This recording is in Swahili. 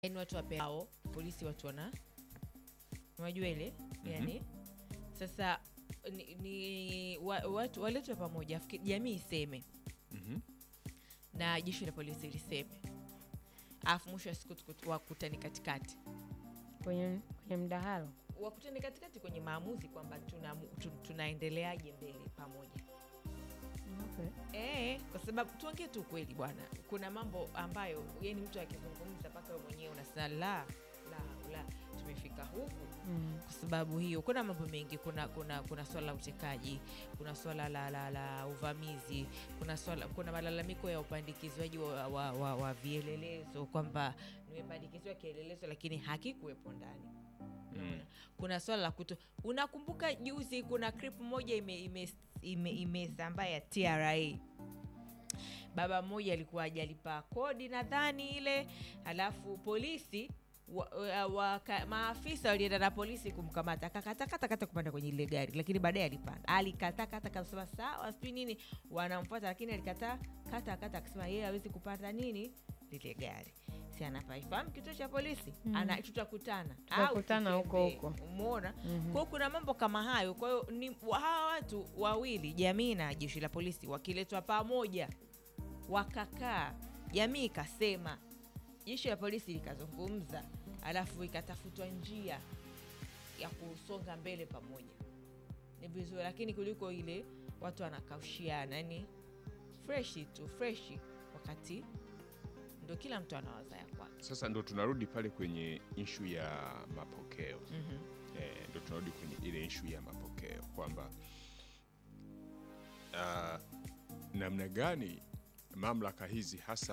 yani watu wapeao polisi watu wana unajua ile yani sasa ni, ni wa, watu waletwe pamoja afiki- jamii iseme Mhm. na jeshi la polisi liseme alafu mwisho wa siku tuku- wakutani katikati kwenye, kwenye mdahalo wakutani katikati kwenye maamuzi kwamba tuna, tu, tunaendeleaje mbele pamoja okay. Eh, kwa sababu tuongee tu kweli bwana, kuna mambo ambayo yani mtu akizungumza mpaka wewe mwenyewe unasema la la la, tumefika huku mm. kwa sababu hiyo. Kuna mambo mengi, kuna kuna kuna swala la utekaji, kuna swala la, la, la uvamizi, kuna swala, kuna malalamiko ya upandikizwaji wa, wa, wa, wa vielelezo kwamba nimepandikizwa kielelezo lakini hakikuwepo ndani Unaona? kuna swala la kuto unakumbuka juzi kuna clip moja imesambaa ime, ime, imesambaa ya TRA baba mmoja alikuwa ajalipa kodi nadhani ile alafu polisi wa, wa, wa, ka, maafisa walienda na polisi kumkamata akakatakata kupanda kwenye ile gari lakini baadaye alipanda alikatakata kasema sawa sijui nini wanamfuata lakini alikataa kata kata akisema yeye hawezi kupanda nini lile gari si anapaifahamu kituo cha polisi mm. ana tutakutana au Tutakutana huko tutembee. huko. umeona mm-hmm. kwao kuna mambo kama hayo kwa hiyo ni wa- hawa watu wawili jamii na jeshi la polisi wakiletwa pamoja wakakaa jamii ikasema jeshi la polisi likazungumza alafu ikatafutwa njia ya kusonga mbele pamoja ni vizuri lakini kuliko ile watu wanakaushiana yani freshi tu freshi wakati ndo kila mtu anawaza ya kwake Sasa ndo tunarudi pale kwenye ishu ya mapokeo eh, ndo tunarudi kwenye ile ishu ya mapokeo kwamba ah, namna gani mamlaka hizi hasa